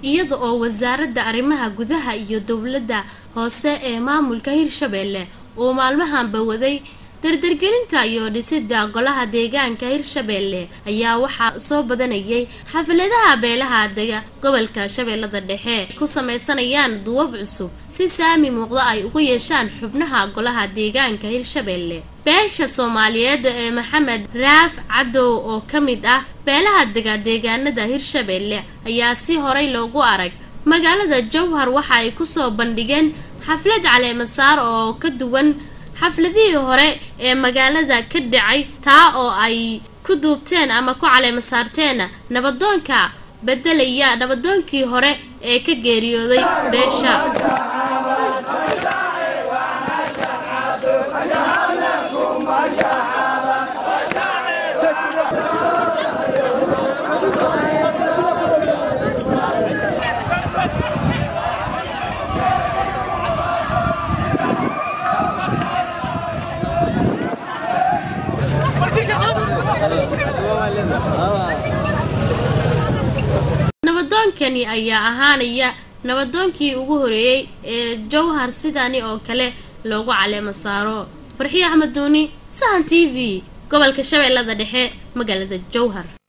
iyada oo wasaaradda arrimaha gudaha iyo dowladda hoose ee maamulka hirshabeelle uu maalmahanba waday dardargelinta iyo dhisidda golaha deegaanka hirshabeelle ayaa waxaa soo badanayay xafladaha beelaha dega gobolka shabeellada dhexe ku sameysanayaan duwab cusub si saami muuqda ay ugu yeeshaan xubnaha golaha deegaanka hirshabeelle beesha soomaaliyeed ee maxamed raaf cadow oo ka mid ah beelaha dega deegaanada hirshabeelle ayaa si horay loogu arag magaalada jowhar waxa ay kusoo bandhigeen xaflad caleemasaar oo ka duwan xafladihii hore ee magaalada ka dhacay taa oo ay ku duubteen ama ku caleema saarteen nabadoonka bedelaya nabadoonkii hore ee ka geeriyooday beesha nabadoonkani ayaa ahaanaya nabadoonkii ugu horeeyey ee jowhar sidani oo kale loogu caleemo saaro farxiyo axmed duuni sahan t v gobolka shabeellada dhexe magaalada jowhar